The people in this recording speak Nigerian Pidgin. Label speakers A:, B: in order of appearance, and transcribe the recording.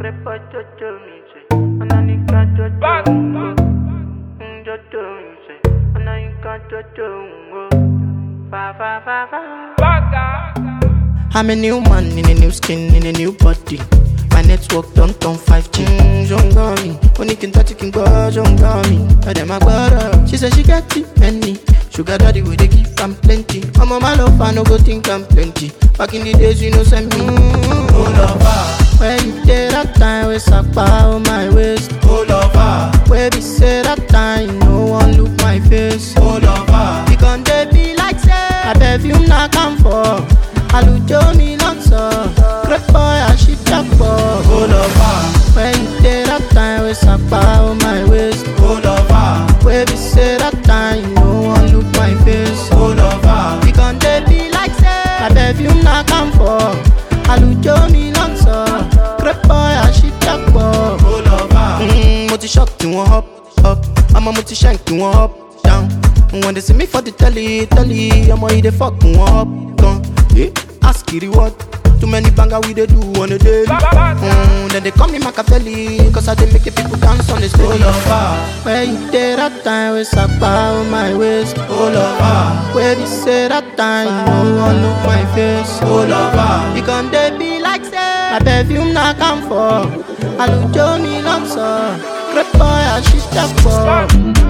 A: Crepa jojo mi se, ananika jojo ngo. Mm, Jojo mi se, ananika jojo ngo. Fa fa fa fa.
B: I'm a new man in a new skin, in a new body. My network don't turn 5G. Mm, Jongami, only can touch it, can go, Jongami. I them my brother. She said she got it, many. Sugar daddy, we they give am plenty. I'm on my love, I no go think I'm plenty. Back in the days, you know, send me. Mm, oh, lover. Where you did that time, we suck on my waist. Oh, lover. Where we say that time, no one look my face. Oh, lover. We gon' they be like say, I perfume not come for. àlùjọ mi lọ́tọ̀ great boy àṣìjà pọ̀. ó lọ fà. when you dey that time wey sapa o my waist. ó lọ fà. wey be say that time you no wan look my face. ó lọ fà. we gon dey be like say na perfume na calm for. àlùjọ mi lọ́tọ̀ great boy àṣìjà pọ̀. ó lọ fà. mo ti shock tí wọ́n up up ọmọ mo ti shank tí wọ́n up down. When they see me for the telly, telly, ọmọ yìí dey fuck wọn up gan. Eh, ask Kiri what? Too many banger we dey do on a daily. Mm, then they call me Machiavelli, cause I dey make the people dance on the stage. Oh, lover. Where you dey that time, we sapa on my waist. Oh, lover. Where we say that time, you no one look my face. Oh, lover. You gon' dey be like say, my perfume na come for. Àlùjọ mi lọ́sọ̀, great boy, àṣìṣe pọ̀.